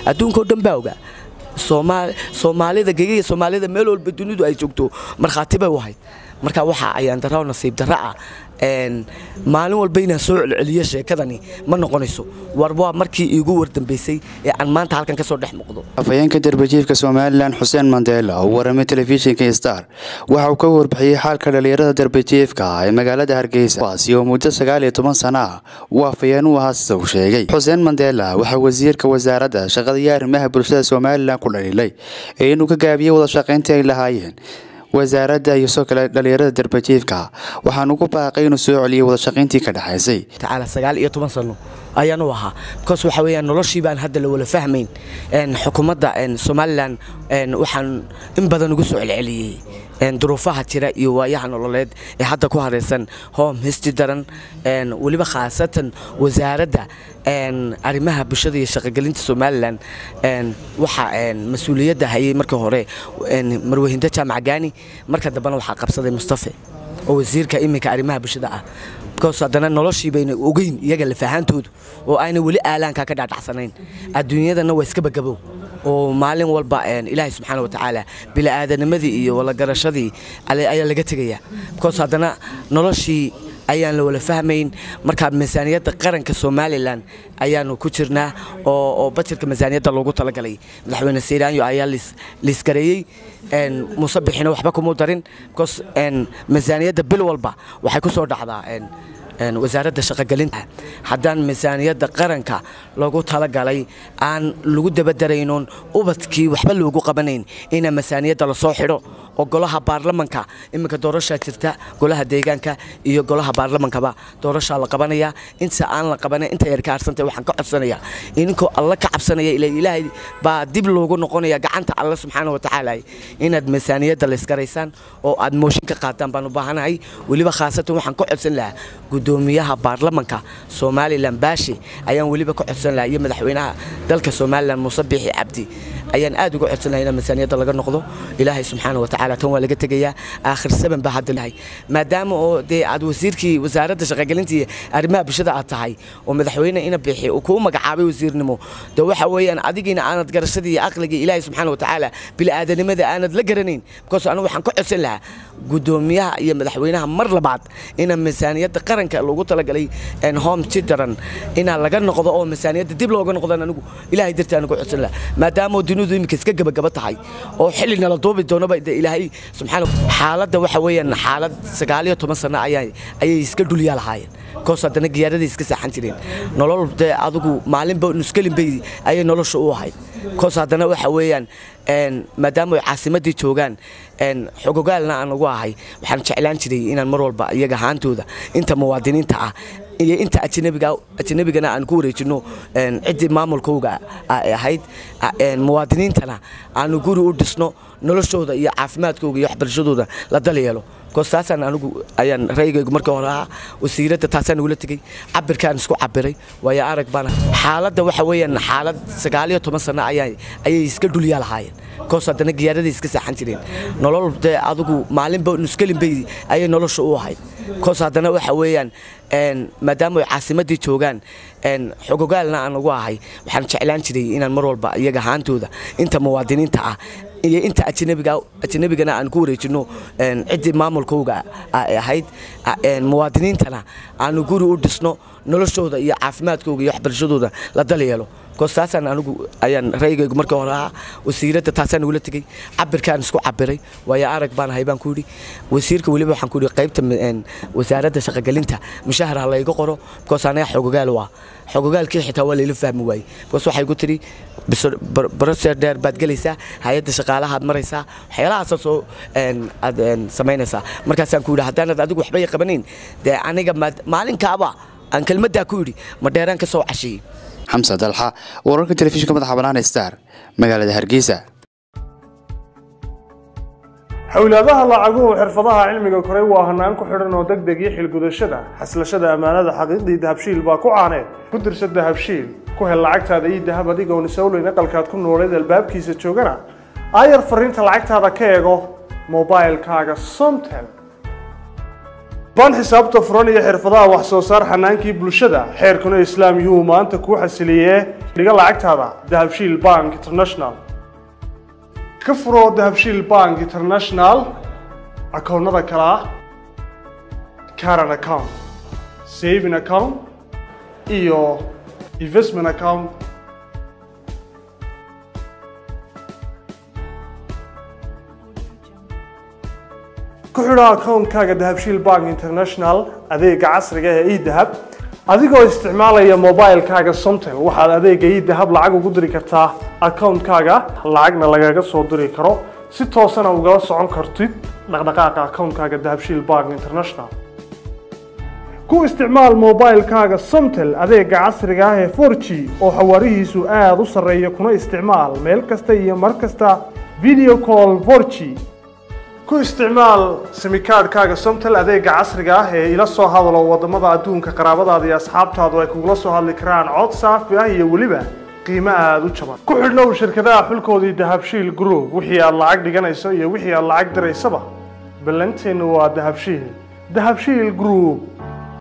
adduunka oo dhan baa ogaa soomaalida gegiga soomaalida meel walba dunidu ay joogto markhaati bay u ahayd marka waxa ayaan darro nasiib darro ah maalin walba inaan soo celceliyo sheekadani ma noqonayso war waa markii iigu wardambaysay ee aan maanta halkan ka soo dhex muuqdo afhayeenka darbajiifka somalilan xuseen mandela oo waramay telefishinka star waxa uu ka warbixiyey xaalka dhalinyarada darbajiifka ah ee magaalada hargeysa kuwaasi oo muddo sagaal iyo toban sana ah uu afhayeen u ahaa sida uu sheegay xuseen mandela waxaa wasiirka wasaaradda shaqada iyo arrimaha bulshada somalilan ku dhaliilay ee inuu ka gaabiyey wada shaqayntii ay lahaayeen wasaaradda iyo soo kale dhalinyarada darbajiifka waxaan ugu baaqay inuu soo celiyay wada shaqayntii ka dhexaysay tacaala sagaal iyo toban sano ayaan u ahaa bikoos waxa weeyaan noloshii baan hadda la wala fahmayn xukuumadda somalilan waxaan in badan ugu soo celceliyey duruufaha jira iyo waayaha nololeed ee hadda ku haraysan home histi daran weliba khaasatan wasaaradda arrimaha bulshada iyo shaqogelinta somalilan waxaa mas-uuliyadda hayay markii hore marwehinda jaamac gaani marka dambena waxaa qabsaday mustafe oo wasiirka iminka arrimaha bulshada ah bikoos haddana noloshii bayna ogeyn iyaga lafahaantoodu oo ayna weli aalaanka ka dhacdhacsanayn adduunyadana waa iska bagabow oo maalin walba ilaahay subxaana watacaala bili'aadanimadii iyo walagarashadii ayaa laga tegayaa bikoos haddana noloshii ayaan la wala fahmayn marka miisaaniyadda qaranka somalilan ayaanu ku jirnaa oo bajarka miisaaniyadda loogu talagalay madaxweyne seyraanyo ayaa liiskareeyey muuse bixina waxba kumuu darin bikoos miisaaniyadda bil walba waxay ku soo dhacdaa wasaaradda shaqogelinta haddaan miisaaniyadda qaranka loogu talagalay aan lagu dabadaraynoon ubadkii waxba loogu qabanayn ina miisaaniyadda lasoo xidho oo golaha baarlamanka iminka doorashaa jirta golaha deegaanka iyo golaha baarlamankaba doorashaa la qabanaya inta aan la qabanan inta yar ka harsantay waxaan ka codsanaya ininkoo alla ka cabsanaya ila ilaahay baa dib loogu noqonaya gacanta alle subxaana watacaala inaad miisaaniyadda layskaraysaan oo aad mooshin ka qaataan baan u baahanahay weliba khaasatan waxaan ka codsan lahaa gudoomiyaha baarlamanka somalilan baashi ayaan weliba ka codsan lahaa iyo madaxweynaha dalka somalilan muuse biixi cabdi ayaan aad uga codsan lahaa in miisaaniyadda laga noqdo ilaahay subxaana watacaala tan waa laga tegayaa aakhir saban baa hadda lahay maadaama oo dee aad wasiirkii wasaaradda shaqogelinta iyo arrimaha bulshada aad tahay oo madaxweyne ina biixi uu kuu magacaabay wasiirnimo de waxa weeyaan adigiina aanad garashadii iyo aqligii ilaahay subxaana watacaala bili'aadanimada aanad la garanayn bikoos anigu waxaan ka codsan lahaa gudoomiyaha iyo madaxweynaha mar labaad ina miisaaniyadda qaranka loogu talagalay home tidaran inaa laga noqdo oo miisaaniyadda dib looga noqdan anigu ilaahay dartii anigu codsan lahaa maadaama dunidu iminka iska gabagaba tahay oo xilli nala duubi doonaba de ilaahay subxaana xaaladda waxa weeyaan xaalad sagaal iyo toban sano ayaa ayay iska dhulyaa lahaayeen koos haddana giyaaradii iska saaxan jireen nolol dee adigu maalinba nuskelin bay ayay nolosha u ahayd koos haddana waxa weeyaan maadaama ay caasimadii joogaan xogogaalna aan ugu ahay waxaan jeclaan jiray inaan mar walba iyaga ahaantooda inta muwaadiniinta ah iyo inta ajnabigana aan ku wareejino ciddii maamulkowga ay ahayd muwaadiniintana aanu guri u dhisno noloshooda iyo caafimaadkooga iyo waxbarashadooda la dal yeelo bikoos taasaan anigu ayaan ra'yigaygu marka hore ahaa wasiiradda taasaan ugula tegey cabirkaan isku cabiray waayo arag baana xaaladda waxa weeyaan xaalad sagaal iyo toban sano ayaa ayay iska dhulyaa lahaayeen bikoos haddana giyaaradii iska saaxan jireen nolol dee adigu maalinba nuskelin bay ayay nolosha u ahayd bikoos haddana waxa weeyaan maadaama ay caasimadii joogaan xogogaalna aan ugu ahay waxaan jeclaan jiray inaan mar walba iyaga ahaantooda inta muwaadiniinta ah iyo inta ajnabigana aan ku wareejino ciddii maamulkowga ay ahayd muwaadiniintana aanu guri u dhisno noloshooda iyo caafimaadkooga iyo waxbarashadooda la dal yeelo bikoos taasaan anigu ayaan ra'yigaygu marka hore ahaa wasiiradda taasaan ugula tegey cabirkaan isku cabiray waayo arag baan ahay baan ku yidhi wasiirka weliba waxaan ku yidhi qaybta wasaaradda shaqogelinta mushahar ha layga qoro bikoos anaga xogogaal waa xogogaalkii xitaa waa layla fahmi waayey bikoos waxay ku tidhi broser dheer baad gelaysaa hay-adda shaqaalahaad maraysaa waxyaalahaasa soo aad samaynaysaa markaasaan ku yidhi haddaanad adigu waxbay qabanayn dee aniga maalinkaaba aan kelmaddaa ku yidhi ma dheeraan ka soo casheeyey xamse dalxa wararka telefishinka madaxa bannaan star magaalada hargeysa xowlaadaha lacaguhu xirfadaha cilmiga koray waa hanaan ku xidhan oo deg deg iyo xilgudashada xaslashada ammaanada xaqiiqdii dahabshiil baa ku caaneed ku dirsa dahabshiil ku hel lacagtaada iyo dahab adigoon isowleyn aqalkaad ku nooleed albaabkiisa joogana aayar fariinta lacagtaada ka eego mobilkaaga somtel baan xisaabta furan iyo xirfadaha wax soo saar xanaankii bulshada xeerkuna islaam yuhu maanta kuu xasiliyee dhiga lacagtaada dahabshiil bank international ka furo dahabshiil bank international akoonnada kale ah caran account saving account iyo investment account ku xidho akoonkaaga dahabshiil bank international adeega casriga ee edahab adigoo isticmaalaya mobilekaaga somtel waxaad adeega edahab lacag ugu diri kartaa akoonkaaga lacagna lagaga soo diri karo si toosana ugala socon kartid dhaqdhaqaaqa akoonkaaga dahabshiil bank international ku isticmaal mobilekaaga somtel adeega casriga ah ee 4g oo xawaarihiisu aada u sarreeya kuna isticmaal meel kasta iyo mar kasta video call 4g ku isticmaal simikaadhkaaga somtel adeega casriga ah ee ila soo hadalo wadamada adduunka qaraabadaada iyo asxaabtaadu ay kugula soo hadli karaan cod saafi ah iyo weliba qiimo aada u jaban ku xidhnow shirkadaha xulkoodii dahabshiil group wixii aad lacag dhiganayso iyo wixii aad lacag diraysaba ballanteennu waa dahabshiil dahabshiil group